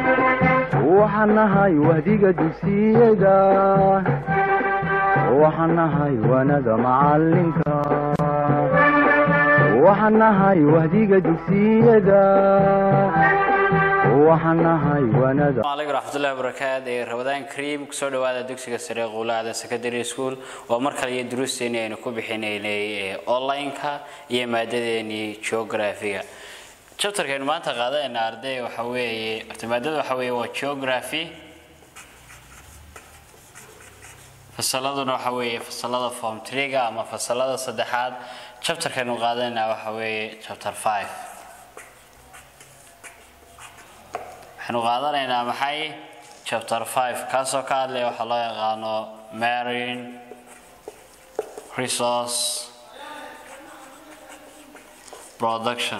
waxaan nahay wahdiga dugsiyada waxaan nahay waanada macalinka waxaan nahay wahdiga dugsiyada waxaan nahay waanada alaykum raxmatullahi wabarakaatu ee rabadaan kariim kusoo dhawaada dugsiga sare quulaada secondary school oo mar kale iyo duruusteeni aynu ku bixinaynay online-ka iyo maadadeenii geography-ga chapterkaynu maanta qaadanayna arday waxa weeye horta maadada waxa weeye waa geography fasaladuna waxa weeye fasalada form tree-ga ama fasalada saddexaad chapterkaynu qaadanayna waxa weeye chapter five waxaynu qaadanaynaa maxay chapter five kaasoo ka hadlaya waxaa loo yaqaano marine resource production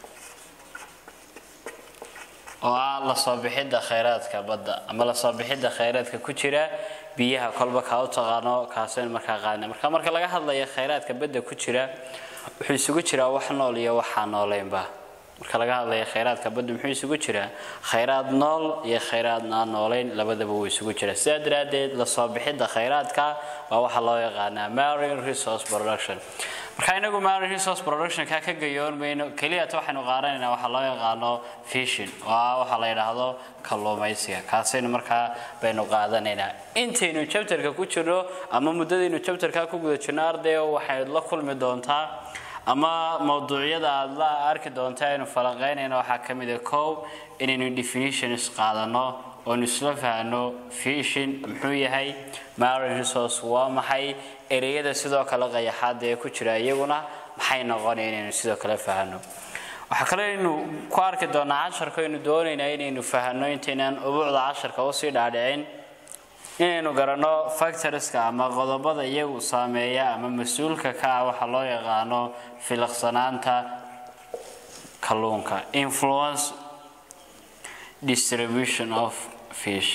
oo ah lasoo bixidda khayraadka badda ama lasoo bixidda khayraadka ku jira biyaha kolba kaa u taqaano kaasaynu markaa qaadna marka marka laga hadlayo khayraadka badda ku jira wuxuu isugu jiraa wax nool iyo waxaa nooleynba marka laga hadlaya khayraadka badda muxuu isugu jiraa khayraad nool iyo khayraad aan noolayn labadaba wuu isugu jiraa sidaa daraaddeed lasoo bixidda khayraadka waa waxa loo yaqaanaa marine resource production marka inagu marine resource productionka ka gayoon mayno keliyata waxaynu qaadanaynaa waxaa loo yaqaano fishing oo ah waxaa la yidhaahdo kalluumaysiga kaasaynu markaa baynu qaadanaynaa intaynu chapterka ku jirno ama muddadaynu chapterka ku guda jirno ardayo waxayd la kulmi doontaa ama mawduucyada aada la arki doonta aynu falanqeynayna waxaa ka mid a kow inaynu definitions qaadano oonu isla fahno fishin muxuu yahay marine resource waa maxay ereyada sidoo kale qayaxaada ee ku jira iyaguna maxay noqonaya inaynu sidoo kale fahno waxaa kale aynu ku arki doonaa casharka aynu doonaynaa inaynu fahno intaynaan ubuucda casharka usii dhaadhicin inaynu garanno factorska ama qodobada iyagu saameeya ama mas-uulka ka ah waxaa loo yaqaano filaqsanaanta kalluunka influence distribution of fish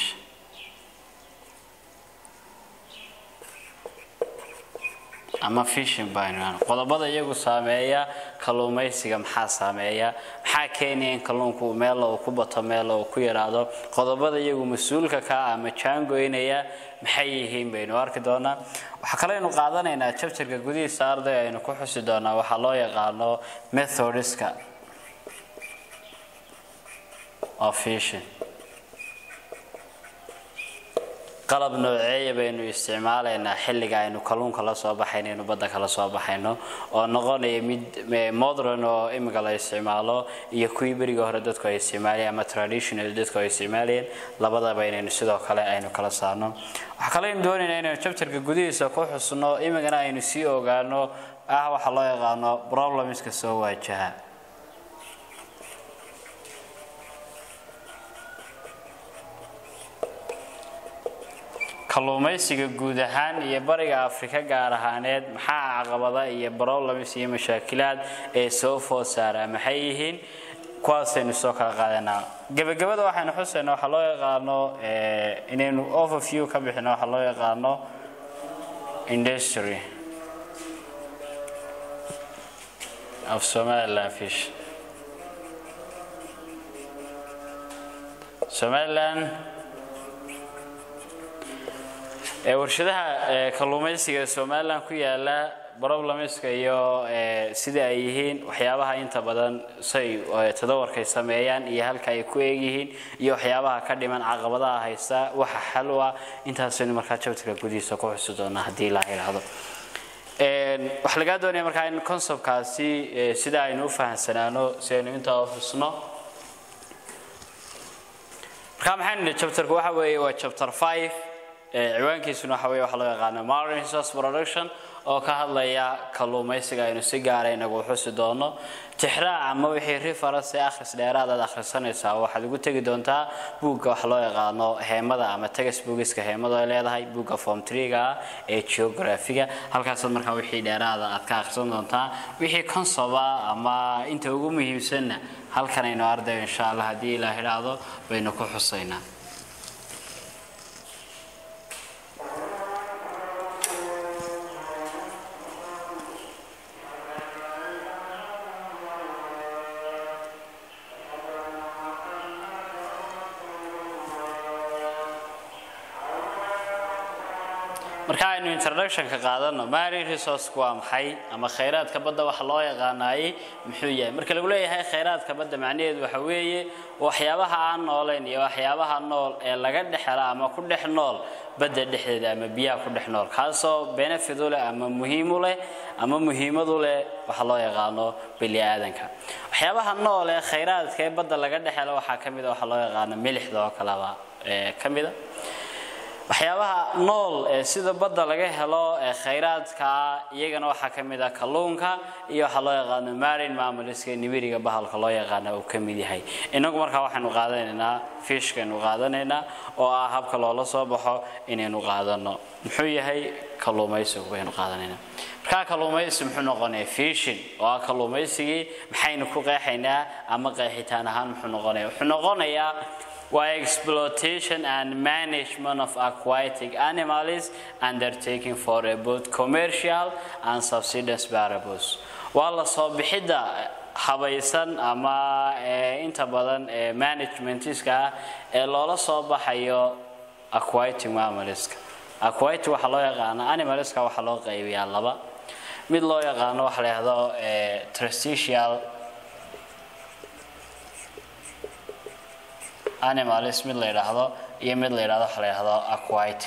ama fishin baynu qodobada iyagu saameeya kalluumaysiga maxaa saameeya maxaa keenaya in kalluunku meela uu ku bato meela uu ku yaraado qodobada iyagu mas-uulka ka ama jaangoynaya maxay yihiin baynu arki doonaa waxaa kale aynu qaadanaynaa jabtarka gudihiisa arday aynu ku xusi doonaa waxaa loo yaqaano methodiska of fishing qalab nooceeya baynu isticmaalaynaa xilliga aynu kalluunka la soo baxayno aynu badda kala soo baxayno oo noqonaya mid modern oo imika la isticmaalo iyo kuwii beriga hore dadku ay isticmaalayeen ama traditional dadku ay isticmaalayeen labadaba inaynu sidoo kale aynu kala saarno waxaa kale aynu doonaynaa inaynu chapterka gudihiisa ku xusno imikana aynu sii ogaano ah waxaa loo yaqaano problemska soo waajaha kalluumaysiga guud ahaan iyo bariga afrika gaar ahaaneed maxaa caqabada iyo problems iyo mashaakilaad ee soo food saaraa maxay yihiin kuwaasaynu soo kala qaadanaa gebagabada waxaynu xusaynaa waxaa loo yaqaano inaynu overview ka bixino waxaa loo yaqaano industry of somaliland fish somaliland warshadaha kalluumaysiga somalilan ku yaala problemska iyo sida ay yihiin waxyaabaha inta badan say tadawarkay sameeyaan iyo halka ay ku eegyihiin iyo waxyaabaha ka dhiman caqabadaha haysta waxa xal u ah intaasaynu markaa jabtarka gudihiisa ku xusi doonaa haddii la yidhaahdo waxaa lagaa doonaya markaa in conceptkaasi sida aynu u fahamsanaano si aynu intaa u xusno markaa maxaynu nihi chapterku waxa weeye waa chapter five ciwaankiisuna waxa weye waxa loo yaqaano marine resource production oo ka hadlaya kalluumaysiga aynu si gaara inagu xusi doono tixraac ama wixii reference ee akhris dheeraad aad akhrisanaysaa waxaad ugu tegi doontaa buugga waxa loo yaqaano heemada ama tegas buugiska heemadu ay leedahay buugga form treega ah ee geographiga halkaasaad markaa wixii dheeraada aad ka akhrisan doontaa wixii consoba ama inta ugu muhiimsanna halkan aynu ardayo insha allah haddii ilaa idhaahdo baynu ku xusaynaa marka aynu introductionka qaadano marine resourceku waa maxay ama khayraadka badda waxa loo yaqaanaayey muxuu yahay marka lagu leeyahay khayraadka badda macnaheedu waxa weeye waxyaabaha aan noolayn iyo waxyaabaha nool ee laga dhexela ama ku dhex nool badda dhexdeeda ama biyaha ku dhex nool kaasoo benefit u leh ama muhiim u leh ama muhiimad u leh waxa loo yaqaano bini aadanka waxyaabaha nool ee khayraadka ee badda laga dhexela waxaa ka mid a waxa loo yaqaano milixda oo kaleba ee ka mid a waxyaabaha nool ee sida badda laga helo ee khayraadka iyagana waxaa ka mid ah kalluunka iyo waxaa loo yaqaano marine mammaliska nibiriga bahalka loo yaqaana uu ka mid yahay inagu markaa waxaynu qaadanaynaa fishkaynu qaadanaynaa oo ah habka loola soo baxo inaynu qaadano muxuu yahay kalluumaysigu baynu qaadanaynaa markaa kalluumaysi muxuu noqonaya fishin oo ah kalluumaysigii maxaynu ku qeexaynaa ama qeexitaan ahaan muxuu noqonaya wuxuu noqonayaa waa exploitation and management of aquatic animals undertaking for a both commercial and subsistence variables waa la soo bixidda habaysan ama inta badan ee managementiska ah ee loola soo baxayo aquatic mammaliska aquatic waxaa loo yaqaana animalska waxaa loo qaybiyaa laba mid loo yaqaano waxa la yidhahdo trusticial animals mid la yidhaahdo iyo mid la yidhahdo waxa la yidhahdo aquatic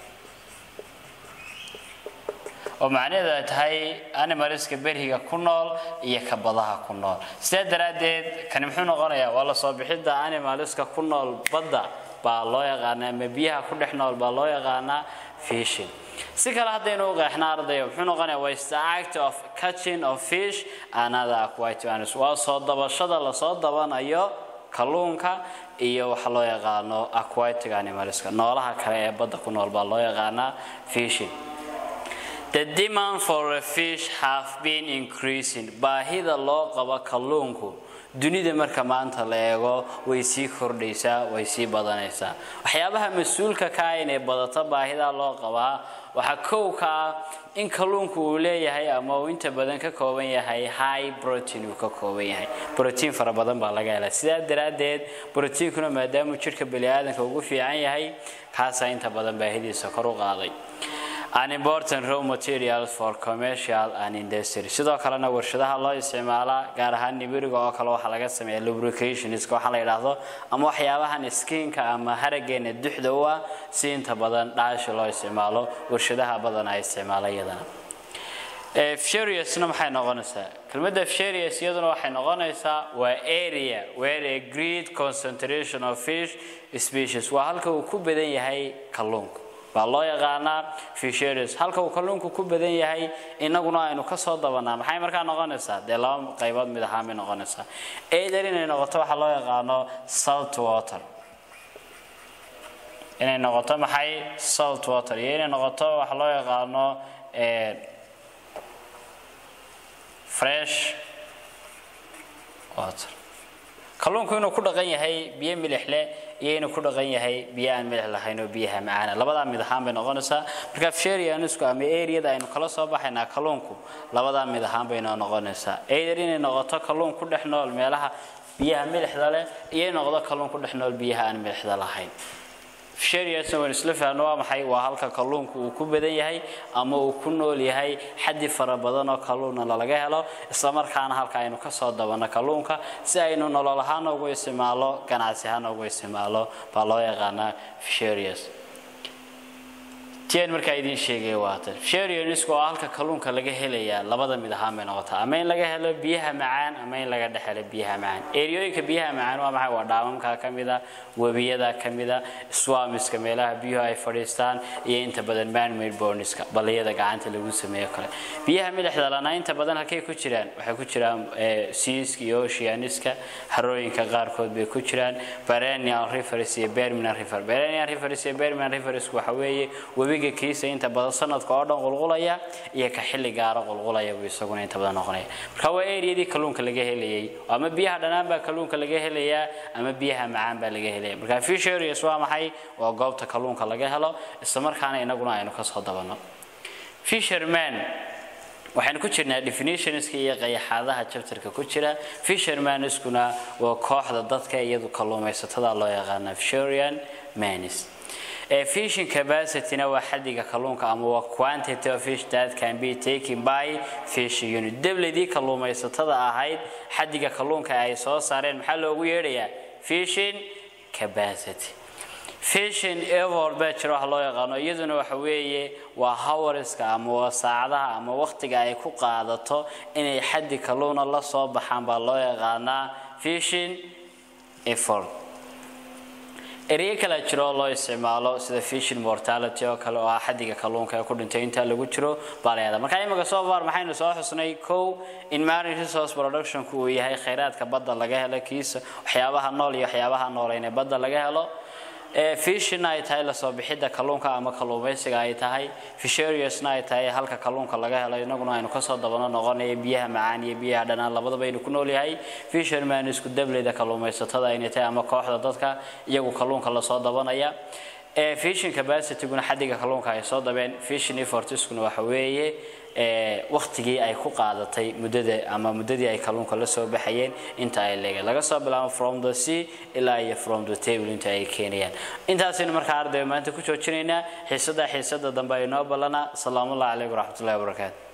oo macnaheedu ay tahay animalska beriga ku nool iyo ka badaha ku nool sidaa daraaddeed kani muxuu noqonayaa waa la soo bixidda animalska ku nool badda baa loo yaqaanaa ama biyaha ku dhex nool baa loo yaqaanaa fishing si kale haddaynu u qeexna ardaya muxuu noqonayaa waa is the act of catching of fish and other aquatic animals waa soo dabashada lasoo dabanayo kalluunka iyo waxa loo yaqaano aquatic animalska noolaha kale ee badda ku nool baa loo yaqaanaa fishing The demand for a fish have been increasing. Baahida loo qabo kalluunku dunida marka maanta la eego way sii kordhaysaa way sii badanaysaa waxyaabaha mas-uulka ka ah inay badato baahida loo qabaa waxaa kow ka ah in kalluunku uu leeyahay ama uu inta badan ka kooban yahay high protein uu ka kooban yahay protein fara badan baa laga helaa sidaa daraaddeed proteinkuna maadaamuu jidhka baniaadanka ugu fiican yahay kaasaa inta badan baahidiisa kor u qaaday an important raw materials for commercial and industry sidoo kalena warshadaha loo isticmaalaa gaar ahaan nibiriga oo kale waxaa laga sameeya lubricationska waxaa la yidhaahdo ama waxyaabahan skinka ama harageena duxda u ah si inta badan dhaashi loo isticmaalo warshadaha badan ay isticmaala iyadana fisheriousna maxay noqonaysaa kelmadda fisherious iyaduna waxay noqonaysaa waa area where a great concentration of fish species waa halka uu ku badan yahay kalluunka baa loo yaqaanaa fisheries halka uu kalluunku ku badan yahay inaguna aynu ka soo dabanaa maxay markaa noqonaysaa dee laba qaybood mid ahaan bay noqonaysaa either inay noqoto waxaa loo yaqaano salt water inay noqoto maxay salt water iyo inay noqoto waxa loo yaqaano fresh water kalluunku inuu ku dhaqan yahay biyo milix leh iyo inuu ku dhaqan yahay biyo aan milix lahayn oo biyaha macaana labadaa mid ahaan bay noqonaysaa marka fisherianisku ama areada aynu kala soo baxaynaa kalluunku labadaa mid ahaan bay noo noqonaysaa either inay noqoto kalluun ku dhex nool meelaha biyaha milixda leh iyo in noqdo kalluun ku dhex nool biyaha aan milixda lahayn fisheriasna waynu isla faahno waa maxay waa halka kalluunku uu ku badan yahay ama uu ku nool yahay xaddi fara badan oo kalluuna lalaga helo islamarkaana halka aynu kasoo dabanno kalluunka si aynu nolol ahaan ugu isticmaalo ganacsi ahaan ugu isticmaalo baa loo yaqaanaa fisherias tian markaa idiin sheegaya waatan fisherianisku oo halka kalluunka laga helayaa labada mid ahaan bay noqotaa ama in laga helo biyaha macaan ama in laga dhex helo biyaha macaan eriyooyinka biyaha macaan waa maxay waa dhaamamka ka mida webiyada ka mida swamiska meelaha biyuhu ay fadhiistaan iyo inta badan manmade borniska balliyada gacanta lagu sameeyo kale biyaha milixda lana inta badan halkay ku jiraan waxay ku jiraan siiska iyo oceaniska harooyinka qaarkood bay ku jiraan perennial rivers iyo berminal river perennial rivers iyo berminal rivers waxa weeye webiga kiisa inta badan sanadka oo dhan qulqulaya iyo ka xilli gaara qulqulaya buu isaguna inta badan noqonaya marka waa eriyadii kalluunka laga helayay ama biyaha dhanaan baa kalluunka laga helayaa ama biyaha macaan baa laga helaya marka fisherias waa maxay waa goobta kalluunka laga helo islamarkaana inaguna aynu kasoo dabanno fisherman waxaynu ku jirnaa definitionska iyo qayaxaadaha chapterka ku jira fishermaniskuna waa kooxda dadka iyadu kalluumaysatada loo yaqaana fisherian manis ee fishing capacityna waa xadiga kalluunka ama waa quantity of fish that can be taken by fish unit debladii kalluumaysatada ahayd xadiga kalluunka ay soo saareen maxaa loogu yeedhayaa fishing capacity fishing evor baa jira wax loo yaqaano iyaduna waxa weeye waa howarska ama waa saacadaha ama waqtiga ay ku qaadato inay xaddi kalluuna la soo baxaan baa loo yaqaanaa fishing effort ereye kala jiro oo loo isticmaalo sida fishing mortality oo kale oo ah xaddiga kalluunka ee ku dhintay inta lagu jiro baa la yahdaa marka imika soo far maxaynu soo xusnay kow in marine resource productionku uu yahay khayraadka badda laga helo kiisa waxyaabaha nool iyo waxyaabaha nooleyn ee badda laga helo fishina ay tahay lasoo bixidda kalluunka ama kalluumaysiga ay tahay fisheriousna ay tahay halka kalluunka laga helo inaguna aynu kasoo dabano noqonaya biyaha macaan iyo biyaha dhanaan labadaba aynu ku noolyahay fisherman isku dableyda kalluumaysatada aynay tahay ama kooxda dadka iyagu kalluunka lasoo dabanaya fishing capacityguna xadiga kalluunka ay soo dabeen fishing effortiskuna waxa weeye waqtigii ay ku qaadatay muddada ama muddadii ay kalluunka la soo baxayeen inta ay leegeen laga soo bilaabo from the sea ilaa iyo from the table inta ay keenayaan intaasaynu markaa ardayga maanta ku joojinaynaa xiisada xiisada dambe ay noo ballanaa salaamullahi calaykum waraxmatullahi wabarakaatu